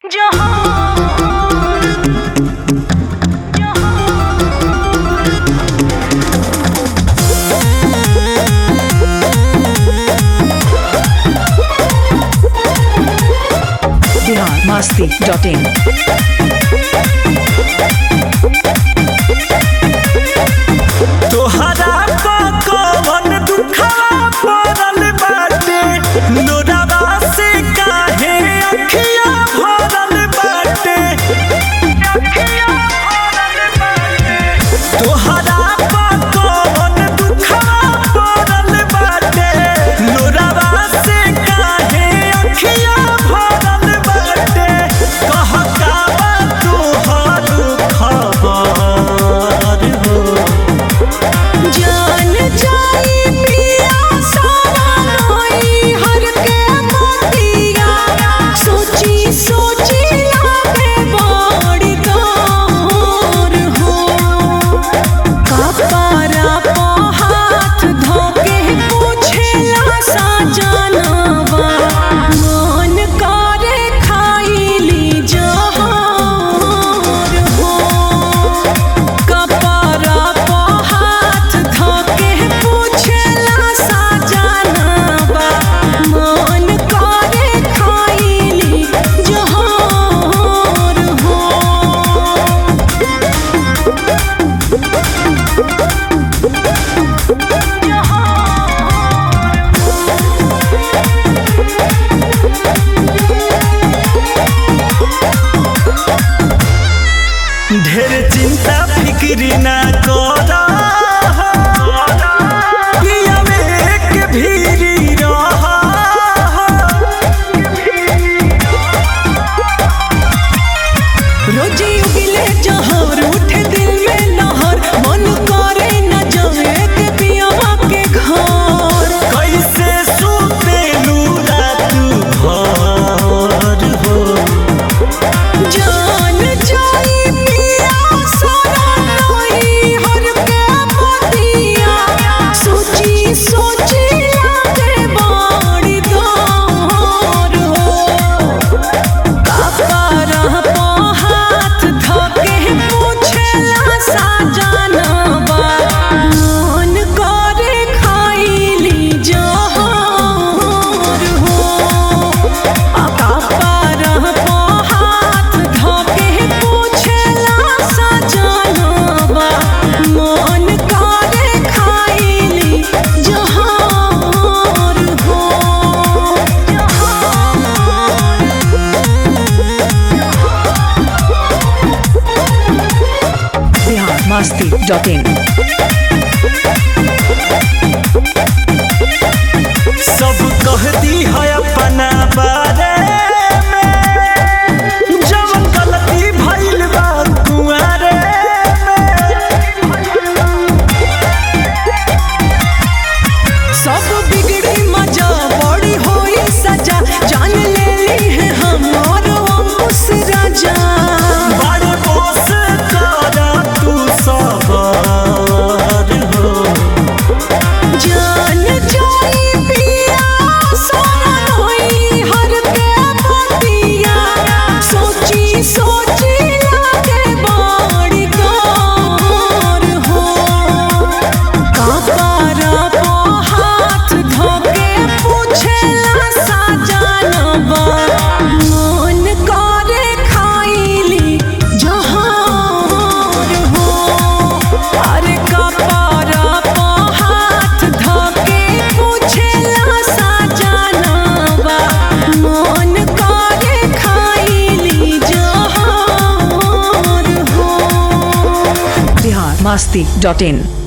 Bihar Masti dot in तोहरा पा कवन दुखवा पड़ल बाटे लोरावा से काहे अखिया भरल बाटे तोहरा पा कवन दुखवा पड़ल बाटे लोरावा से काहे अखिया भरल बाटे कह का बा तोहर खबर हो जान जाई पिया सवाई हर के मोतिया सोची सोची लागे बड़ी तोर हो कपरा पो हाथ धोके पूछेला सा जानवा मन करे खाइली जहर हो कपरा पो हाथ धोके पूछेला सा जानवा मन करे खाइली जहर हो ढेर चिंता फिक्री ना कर पिया में एक भीरी रह रोजी उगिले जहर उठे दिल में लहर मन करे न जाए के पियावा के घर कैसे सुतेलू रात भर हो जान जाई पिया सारा नई हर के मोतिया सोची सोची लागे बड़ी दौर हो कपरा पो हाथ धोके पूछेला सा जानवा मन करे खाइली जहर हो कपरा पो हाथ धोके पूछेला सा जानवा मन करे खाइली जहर हो बिहार मस्ती डॉट इन सब कह दी है अपना बारे में जवन गलती भइल बा कुआरे सब बिगड़ी मजा बड़ी होई सजा जान ले ली है हमार अंकुश राजा बड़े बोस कर तू सबर हो जान जाई पिया सोना होई हर के मोतिया सोची सोची लागे बड़ी तोर हो कपरा पो हाथ धोके पूछेला सा जानवा मन करे खाइली जहर हो अरे कपरा पो हाथ धोके पूछेला सा जानवा मन करे खाइली जहर हो बिहार मस्ती डॉट इन